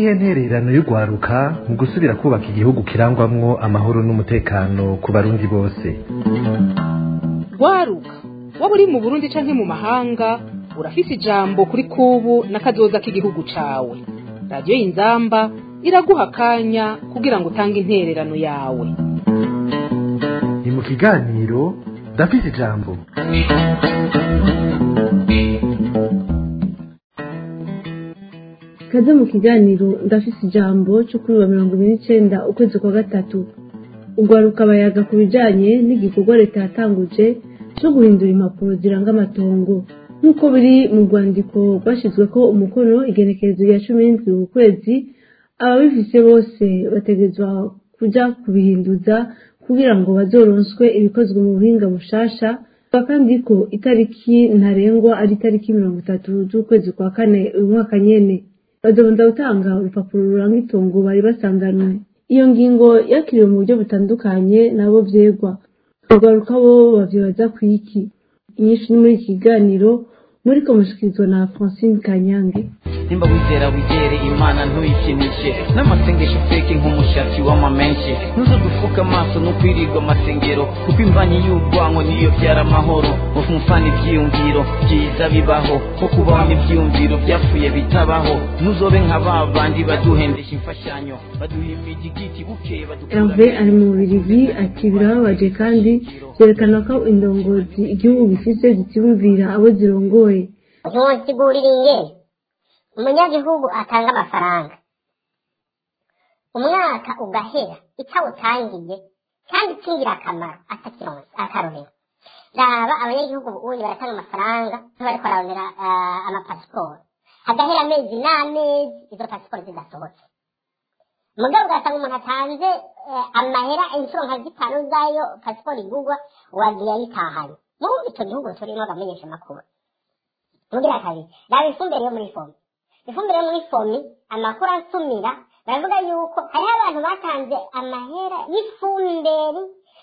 niyihe ntererano y'urwaruka mu gusubira kubaka igihugu kirangwamwo amahoro n'umutekano ku barundi bose rwaruka waba uri mu burundi canke mu mahanga urafise ijambo kuri kubu n'akazoza k'igihugu cawe radiyo y'inzamba iraguha akanya kugira ngo utange intererano yawe ni mu kiganiro ndafise ijambo kaze mu kiganiro ndafise ijambo cyo kuri wa mirongo ibiri n'icenda ukwezi kwa gatatu urwaruka bayaga ku bijanye n'igikorwa leta yatanguje cyo guhindura impapuro ziranga amatongo nk'uko biri mu rwandiko rwashyizweko umukono igenekerezo rya cumi n'indwi ku kwezi ababifise bose bategerezwa kuja kubihinduza kugira ngo bazoronswe ibikozwe mu buhinga bushasha kandi ko itariki ntarengwa ari itariki mirongo itatu z'ukwezi kwa kane uyu mwaka nyene bazobanza gutanga urupapuro ruranga itongo bari basanganwe iyo ngingo yakiriwe mu buryo butandukanye nabo vyegwa urwaruka bo bavyibaza kwiki inyinshi ni muri iki kiganiro muriko mushikirizwa na francine kanyange nimba wizera wigere imana ntuyikinishe n'amasengesho feke nk'umushatsi w'amamenshi ntuze gufuka amaso no kwirirwa amasengero kuko imbanyi y'urwango niyo byara amahoro mufana ivyiyumviro byiza bibaho ko kubaho n'ivyiyumviro byapfuye bitabaho ntuzobe nka ba bandi baduhendesha imfashanyo baduha imigigiti bukeye herve ari mu bubirigi ati birababaje kandi vyerekana ko indongozi igihugu gifise zitiyumvira abo zirongoye ntusigurire ingene umunyagihugu atanga amafaranga umwaka ugahera itawutangiye kandi kingira akamaro atakironse akarorero raba abanyagihugu ubundi baratanga amafaranga bariko bararondera amapasiporo hagahera amezi n'amezi izo pasiporo zidasohotse mugabo ugasanga umuntu atanze amahera inshuro nka zitanu zayo pasiporo igurwa wagiye ayitahanye murumva ico gihugu turimo bamenyesha amakuru mugira kabiri raba ifumbire yo muri fomi ifumbire yo muri fomi amakuru asumira baravuga yuko hariho abantu batanze amahera y'ifumbire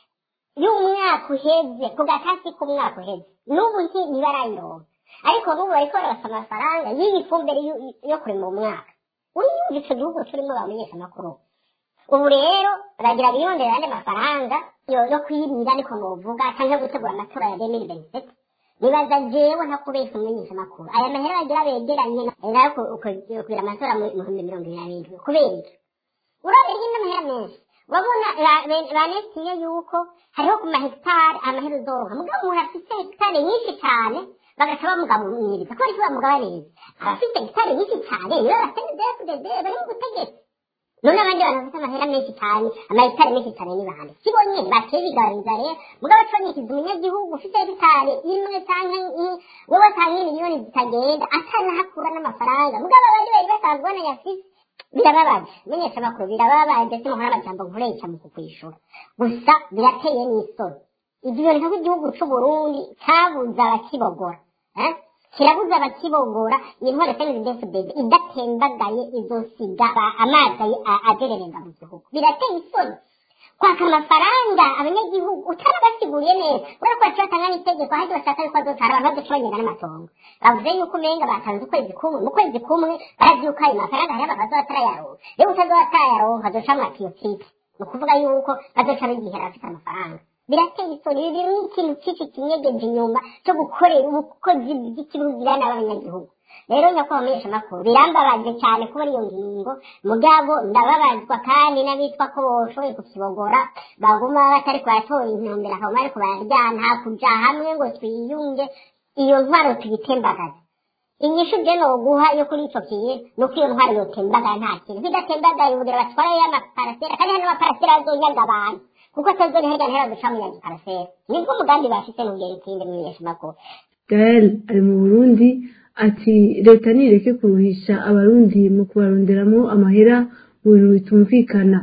y'umwaka uheze ku gatasi k'umwaka uheze n'ubu ntibarayironka ariko n'ubu bariko barabasa amafaranga y'iyi fumbire yo kurima umwaka uriyumva ico gihugu turimo bamenyesha amakuru ubu rero baragira biyondera andi mafaranga yo kwirira niko novuga canke gutegura amatora ya demiri benisete nibaza jewe ntakubesha umwigisha makuru aya mahera bagira begeranye nayo kugira amatora mu bihumbi mirongo ibiri na birindwi kubera iki urabera hirya amahera menshi urabona banestiye yuko hariho ku mahegitari amahera uzoronka mugabo umuntu afite hegitari nyinshi cyane bagaca bamugabaniriza kubera iki bamugabaniriza abafite hegitari nyinshi cyane nibo bafite dfdd bari mu butegetsi none abandi bantu bafite amahera menshi cyane amahegitari menshi cyane ni bande si bo nyene bateye bigaragariza rero mugabo conikiza umunyagihugu ufite hegitari imwe canke wowe atanga miliyoni zitagenda atanahakura n'amafaranga mugabo abandi bari basanzwe banayafise birababaje menyesha amakuru birababaje simuhora amajambo nkoresha mu kukwishura gusa birateye n'isoni ivyo biboneka ko igihugu c'uburundi cabuze abakibogora kirabuza abakibogora iyi ntwaro senidefudede idatembagaye izosiga amazi agerereza mu gihugu birateye isoni kwaka amafaranga abanyagihugu utarabasiguriye neza urabona ko baciye batanga n'itegeko ahandi bashaka yuko azotara abantu bazoca bagenda n'amatongo bavuze yuko umenga batanze ukwezi kumwe mu kwezi kumwe baravyuka ayo mafaranga hariho abantu bazoba batarayaronka rero utazoba atarayaronka azoca amwatiyo tipe ni ukuvuga yuko bazoca bigihera bafite amafaranga birateye isoni ibi biri ikintu cici kinyegeje inyuma cyo gukorera ubukozi bw'ikibugirana b'abanyagihugu rero nyakubahwa mumenyesha amakuru birambabaje cyane kubona iyo ngingo mugabo ndababazwa kandi n'abitwa ko boshoboye kukibogora baguma batari kubatora intumbero akaba bari kubaryana hakuja hamwe ngo twiyunge iyo ntwaro tuyitembagaze inyishu je noguha yo kuri ico kintu ni uko iyo ntwaro yotembagaye nta kintu bidatembagaye ubugira batwarayo amaparasera kandi hano amaparasera azonyaga abantu kuko atazori hirya no hino guca munyaga parasera nibwo umugambi bafise n'ubwira ikindi mumenyesha amakuru gael ari mu burundi ati leta nireke kuruhisha abarundi mu kubaronderamo amahera mu bintu bitumvikana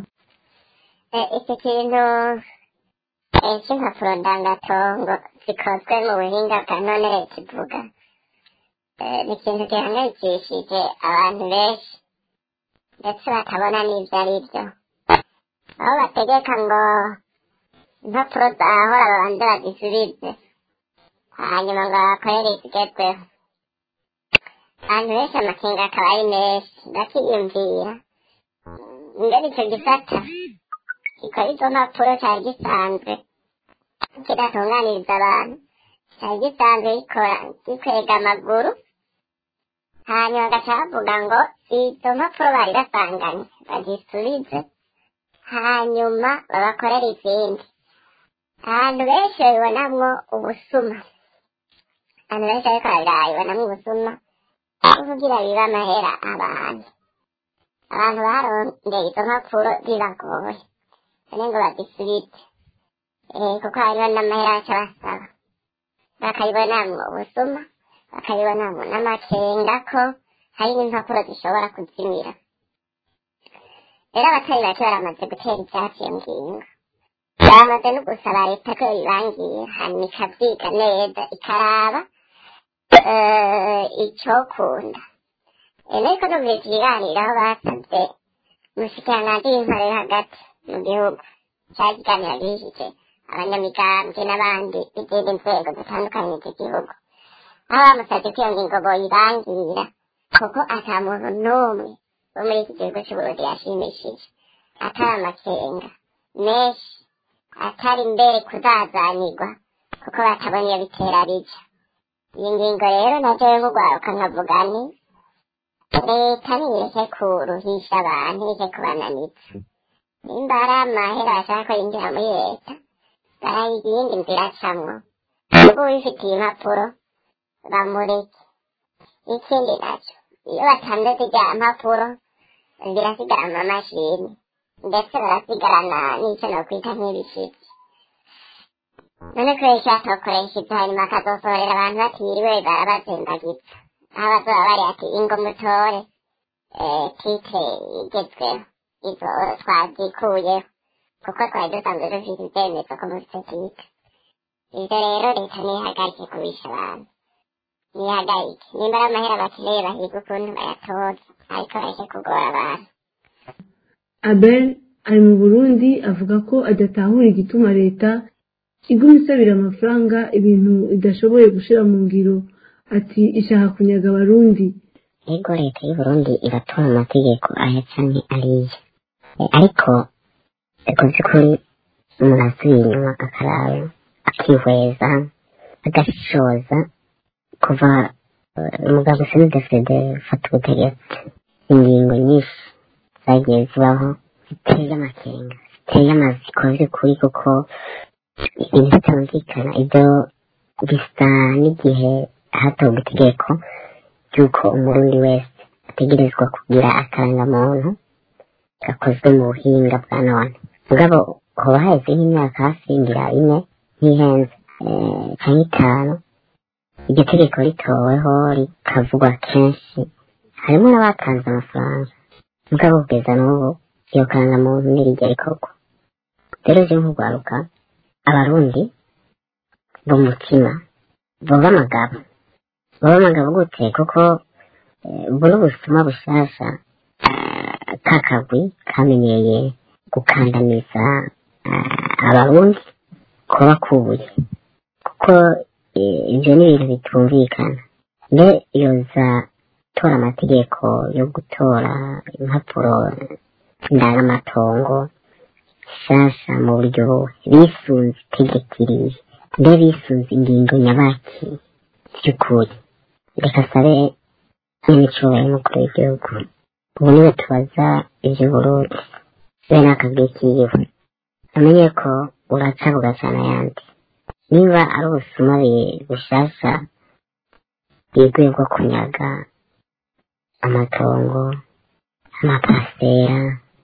icyo kintu cy'impapuro ndangatongo zikozwe mu buhinga bwa none leta ivuga ni ikintu gihangayikishije abantu benshi ndetse batabona n'ibyo ari byo aho bategeka ngo impapuro zahora babanze bazisubize hanyuma ngo bakorere izigezweho abantu benshi amakenga akaba ari menshi ndakiyumvira ingene icyo gisata gikora izo mpapuro cyari gisanzwe kidatunganiriza abantu cyari gisanzwe gikora gikwega amaguru hanyuma bagaca bavuga ngo izo mpapuro bari basanganye bazisubize hanyuma babakorera izindi abantu benshi babibonamwo ubusuma abantu benshi ariko babibonamwo ubusuma kuvugira biba amahera abantu abantu barondeye izo mpapuro bibagoye none ngo bazisubize eh, kuko hariho n'amahera aca basaba bakayibonamwo ubusuma bakayibonamwo n'amakenga ko hari n'impapuro zishobora kuzimira rero abatari bake baramaze gutera ibyatsi iyo ngingo baramaze no gusaba leta ko bibangiye hanyuma ikabyiga neza ikaraba eh, icokunda ariko numvise ikiganiro aho basabye umushikiranganji w'intore yo hagati mu gihugu cyari ikiganiro gihishije abanyamigambwe n'abandi b'izindi nzego zitandukanye z'igihugu aho bamusabye ko iyo ngingo boyibangira kuko ata muntu n'umwe wo muri iki gihugu cy'uburundi yashimishije atari amakenga menshi atari mbere kuzazanirwa kuko batabona iyo bitera bija iyi ngingo rero najewe nk'ugwaruka nkavuga ni leta nireke kuruhisha abantu ireke kubananitsa nimba hari amahera bashaka ko yinjira muri leta barayiga iyindi nzira acamwo ubu wifitiye impapuro bamureke ikindi naco iyo batanze zirya mpapuro zirasigara mu mamashini ndetse barasigarana n'icyo nokwita nk'ibishitsi none kubera icyo batokoresha ibyo hanyuma akazosohorera abantu batiriwe barabazembagiza aho bazoba bari ati ingo mutore eh, titre igezweho izo twazikuyeho kuko twari dusanzwe dufite ibyemezo ko mufite titre ivyo rero leta nihagarike kubisha abantu nihagarike nimba ari amahera bakeneye bahiga ukuntu bayatoza ariko bareke kugora abantu abel ari mu burundi avuga ko adatahura igituma leta iguma isabira amafaranga ibintu idashoboye gushira mu ngiro ati ishaka kunyaga abarundi ego leta y'uburundi iratora amategeko aya canke ariya Eh, ariko ego vy'ukuri umuntu asubiye inyuma akaraba akihweza agashishoza kuva eh, umugabo senedefede ufata ubutegetsi ingingo nyinshi zagiye zibaho ziteye amakenga ziteye amaziko vy'ukuri kuko ibintu bitumvikana ibyo bisa n'igihe hatorwa itegeko ry'uko umurundi wese ategerezwa kugira akarangamuntu gakozwe mu buhinga bwa none mugabo hoba haheze nk'imyaka hafi ngira ine ntihenze eh, canke itanu iryo tegeko ritoweho rikavugwa kenshi harimo n'abatanze amafaranga mugabo kugeza n'ubu iyo karangamuntu ntirijya rikorwa rero je nk'urwaruka abarundi b'umutima boba amagabo boba amagabo gute kuko eh, ubu n'ubusuma bushasha eh, kakagwi kamenyeye gukandamiza eh, abarundi kuba kubuye kuko eh, ivyo ni ibintu bitumvikana mbe yoza tora amategeko yo gutora impapuro ndangamatongo shasha mu buryo bisunze itegeko iriye mbe bisunze ingingo nyabaki by'ukuri reka sabe n'imicubahiro y'umukuru w'igihugu ubu niwe tubaza ivy'uburundi be n'akabwi kiwe amenye ko uraca bugacana ayandi niba ari ubusuma bi- bushasha bwiguye bwo kunyaga amatongo amapasitera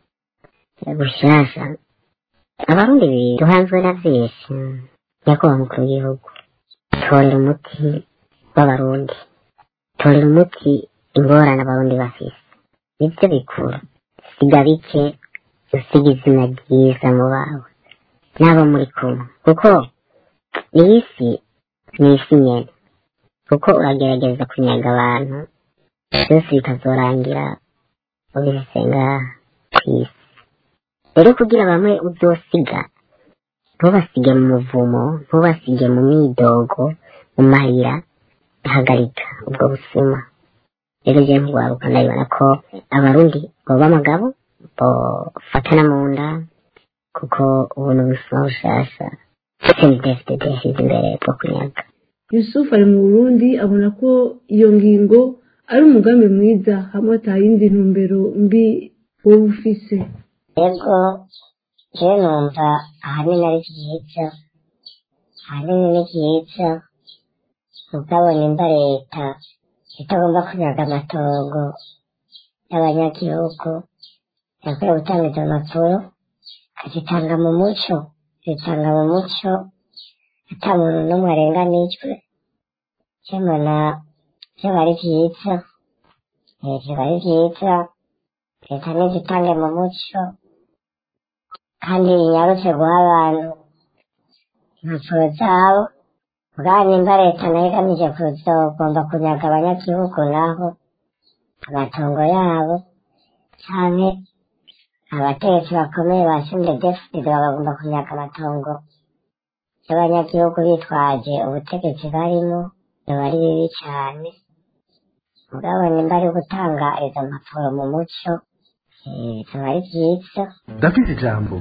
bushasha abarundi bi- duhanzwe na vyinshi nyakubahwa mukuru w'igihugu torera umuti w'abarundi torera umuti ingorane abarundi bafise nivyo bikura siga bike usiga izina ryiza mu bawe n'abo muri kumwe kuko iyi si ni isi nyene kuko uragerageza kunyaga abantu byose bikazorangira ubihise ngaha kw'isi rero kugira bamwe uzosiga ntubasige mu muvumo ntubasige mu myidogo mu marira hagarika ubwo busuma rero je nk'urwaruka ndabibona ko abarundi boba amagabo bofatana mu nda kuko ubu ni ubuzima bushasha sendefdede yashyize imbere bwo kunyaga yusuf ari mu burundi abona ko iyo ngingo ari umugambi mwiza hamwe ata yindi ntumbero mbi wowe ufise yego jewe numva ahanini ari byiza ahanini ni byiza mugabo nimba leta itagomba kunyaga amatongo y'abanyagihugu yakwiye gutanga izo mpapuro akazitanga mu muco zitanga mu muco ata muntu n'umwe arenganijwe cyembona byaba ari byiza eh, byaba ari byiza leta nizitange mu muco kandi inyarutse guha abantu impapuro zabo bwa nimba leta nayo igamije kuzogomba kunyaga abanyagihugu naho amatongo yabo canke abategetsi bakomeye ba sindedefide bagomba kunyaga amatongo y'abanyagihugu bitwaje ubutegetsi barimo biba ari bibi cane mugabo nimba ari gutanga izo mpapuro mu muco eh, biba ari vyiza ndafise ijambo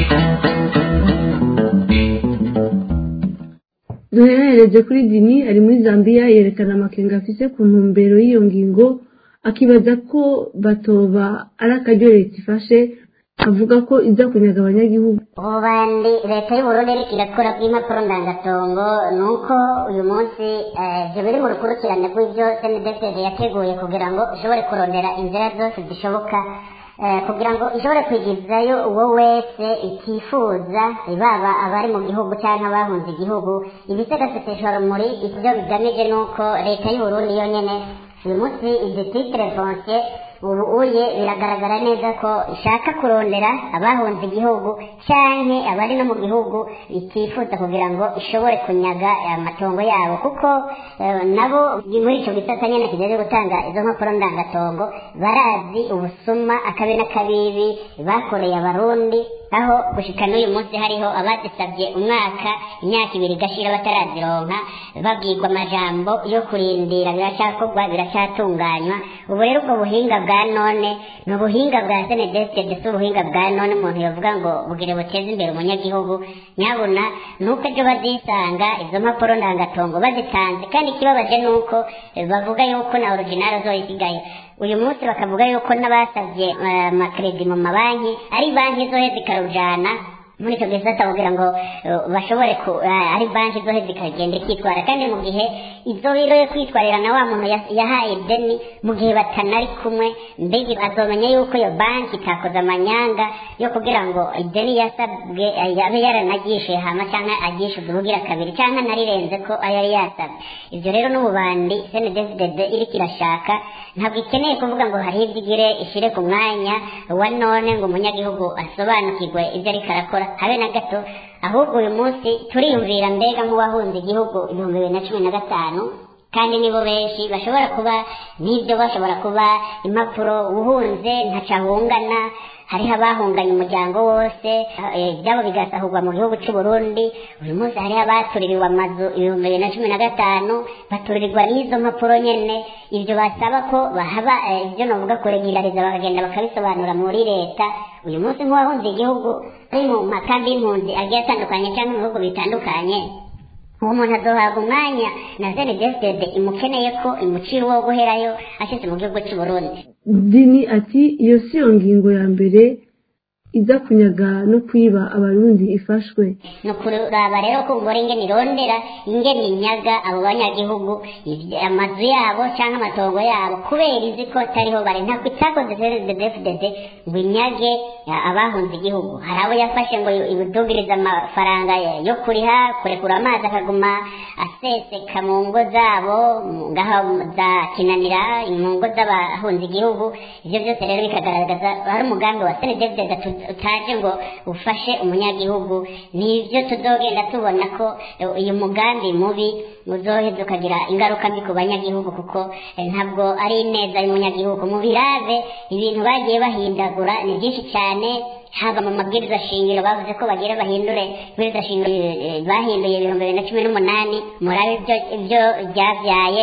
duherereze kuri dini ari muri zambia yerekana amakenga afise ku ntumbero y'iyo ngingo akibaza ko batoba ari akaryo leta ifashe avuga ko iza kunyaga abanyagihugu ubu bandi leta y'uburundi iriko irakora bw'impapuro ndangatongo ni uko uyu munsi eh, ivyo biri mu rukurikirane rw'ivyo sndsd yateguye kugira ngo ishobore kurondera inzira zose zishoboka eh, kugira ngo ishobore kwigizayo uwo wese itifuza baba abari mu gihugu cyangwa abahunze igihugu ibisegaseseshwa rumuri ivyo bigamije ni uko leta y'uburundi yo nyene uyu munsi izi titire fonse ubu uye biragaragara neza ko ishaka kurondera abahunze igihugu canke abari no mu gihugu itifuza kugira ngo ishobore kunyaga amatongo yabo kuko eh, nabo muri ico gisata nyene kijeje gutanga izo mpapuro ndangatongo barazi ubusuma akabi n'akabibi bakoreye abarundi aho gushika n'uyu munsi hariho abazisabye umwaka imyaka ibiri igashira batarazironka babwirwa amajambo yo kurindira biracyakorwa biracyatunganywa ubu rero ubwo buhinga bwa none ni ubuhinga bwa senedesite ndetse ubuhinga bwa none umuntu yavuga ngo bugire buteze imbere umunyagihugu nyabuna nuko ejo bazisanga izo mpapuro ndangatongo bazitanze kandi ikibabaje ni uko eh, bavuga yuko na original zoyisigaye uyu munsi bakavuga yuko n'abasabye eh, amakredi mu mabanki ari banki zohe zikarujana muri icyo gihe kugira ngo eh, bashobore ku eh, ari banki zohe zikagenda ikitwara kandi mu gihe izo rero yo kwitwarira na wa muntu ya- yahaye deni mu gihe batanari kumwe mbega azomenya yuko iyo banki itakoze amanyanga yo kugira ngo ideni yasabwe eh, yabe yaranagishe hama cyangwa agishe ubugira kabiri cyangwa narirenze ko ayo yari yasabwe ibyo rero n'ububandi sndsdd iriko irashaka ntabwo ikeneye kuvuga ngo hariho ibyo igire ishyire ku mwanya wa none ngo umunyagihugu asobanukirwe ibyo ariko arakora habe na gato ahubwo uyu munsi turiyumvira mbega nk'uwahunze igihugu ibihumbi bibiri na cumi na gatanu kandi nibo benshi bashobora kuba n'ibyo bashobora kuba impapuro uhunze ntacahungana hariho abahunganye umuryango wose eh, ibyabo bigasahurwa mu gihugu cy'u Burundi uyu munsi hariho abatuririwe amazu ibihumbi bibiri na cumi na gatanu baturirwa n'izo mpapuro nyene ibyo basaba ko bahaba eh, ibyo novuga kuregulariza bakagenda bakabisobanura muri leta uyu munsi nk'uwahunze igihugu ari mu makambi y'impunzi agiye atandukanye cyangwa mu bihugu bitandukanye uwo muntu azohabwa umwanya na senedesitede imukeneye ko imucira uwo guherayo ashyize mu gihugu cy'u Burundi dini ati iyo si yo ngingo ya mbere iza kunyaga no kwiba abarundi ifashwe ni ukuraba rero ko umugore ingene irondera ingene inyaga abo banyagihugu ibyo- amazu yabo cyangwa amatongo yabo kubera izi ko atariho bari ntabwo itakoze cndfdd ngo inyage ya- abahunze igihugu hari abo yafashe ngo ibudugirize amafaranga ya- yo kuriha kurekura amazi akaguma aseseka mu ngo zabo mu- ngaho za kinanira mu ngo z'abahunze igihugu ibyo byose rero bikagaragaza hari umugambi wa cndfdd utaje ngo ufashe umunyagihugu nibyo tuzogenda tubona ko eh, uyu mugambi mubi uzoheza ukagira ingaruka mbi ku banyagihugu kuko eh, ntabwo ari ineza y'umunyagihugu mu birave ibintu bagiye bahindagura ni byinshi cyane haba mu mabwiriza shingiro bavuze ko bagira bahindure ibwiriza shingiro eh, bahinduye ibihumbi bibiri na cumi n'umunani murabe ibyo ibyo byabyaye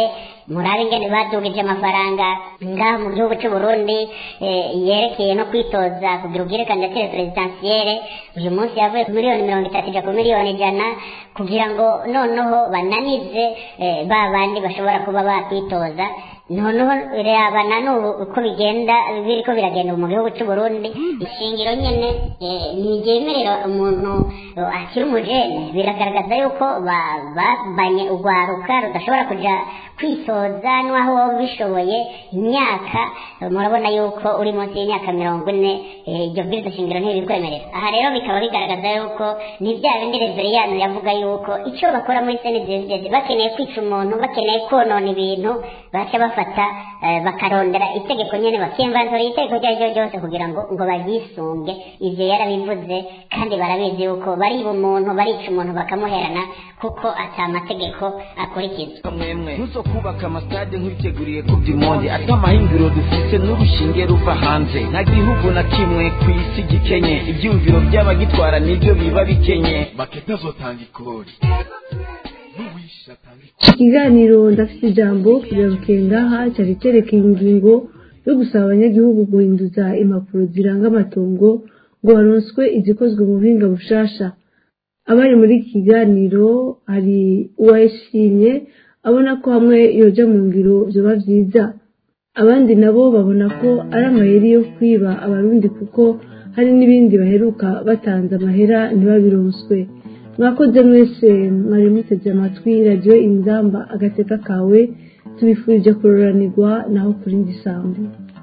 murabe ingene badugije amafaranga ngaha mu gihugu cy'u Burundi eh, yerekeye no kwitoza kugira ubwire kandidatire presidentielle uyu munsi yavuye ku miliyoni mirongo itatu ija ku miliyoni ijana kugira ngo noneho bananize eh, ba bandi bashobora kuba bakwitoza noneho rebana n'ubu uko bigenda biriko biragenda mu gihugu cy'u Burundi ishingiro nyene eh, ntiryemerera umuntu eh, akiri umujene biragaragaza yuko ba- babanye urwaruka rudashobora kuja kwitoza n'aho wowe ubishoboye imyaka eh, murabona yuko uri munsi y'imyaka mirongo ine eh, iryo bwirizwa shingiro ntibikwemerera aha rero bikaba bigaragaza yuko ni bya bindi reveriyano yavuga yuko icyo bakora muri senidezidezi bakeneye kwica umuntu bakeneye konona ibintu baca bafata eh, bakarondera itegeko nyene bakiyemvanzura itegeko iryo ari ryo ryose kugira ngo ngo baryisunge ivyo yarabivuze kandi barabizi yuko bariba umuntu barica umuntu bakamuherana kuko ata amategeko akurikizwa mwemwe ntuzo kubaka amasitade nk'ibiteguriye ku by'imondi ati amahinguriro dufite n'urushinge ruva hanze nta gihugu na kimwe ku isi gikenye ibyumviro by'abagitwara nibyo biba bikenye maketa azotanga ikori n'uwishe atanga ikori ikiganiro ndafite ijambo kigarukiye ngaha cyari cyerekeye ingingo yo gusaba abanyagihugu guhinduza impapuro ziranga amatongo ngo baronswe izikozwe mu buhinga bushasha abari muri iki kiganiro hari uwayishimye abona ko hamwe yoja mu ngiro vyoba vyiza abandi nabo babona ko ari amayeri yo kwiba abarundi kuko hari n'ibindi baheruka batanze amahera ntibabironswe mwakoze mwese mwari muteze amatwi radiyo inzamba agateka kawe tubifurije kuroranirwa naho kuri ndisambu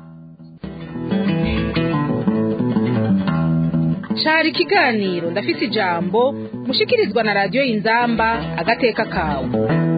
cari ikiganiro ndafise ijambo mushikirizwa na radiyo inzamba agateka kawe